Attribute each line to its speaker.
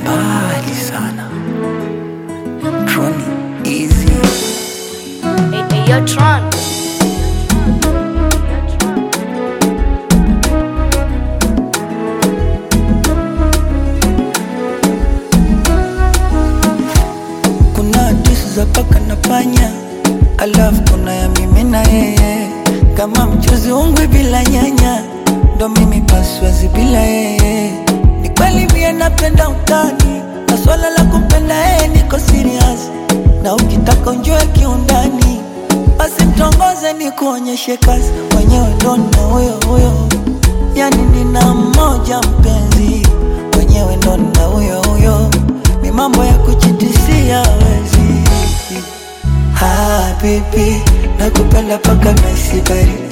Speaker 1: mbali sana. Troni easy.
Speaker 2: Hey, hey, yo, Tron.
Speaker 1: Kuna hadithi za paka na panya, alafu kuna ya mimi na yeye, kama mchuzi ungwi bila nyanya, ndo mimi paswazi bila yeye. Ni kweli mie napenda utani, na swala la kumpenda yeye niko serious, na ukitaka unjue kiundani, basi mtongoze ni kuonyeshe kazi, mwenyewe ndo na huyo huyo, yani nina mmoja mpenzi, mwenyewe ndo na huyo huyo, ni mambo ya kuchitisia wezi. Ah, baby, nakupenda paka naisi baridi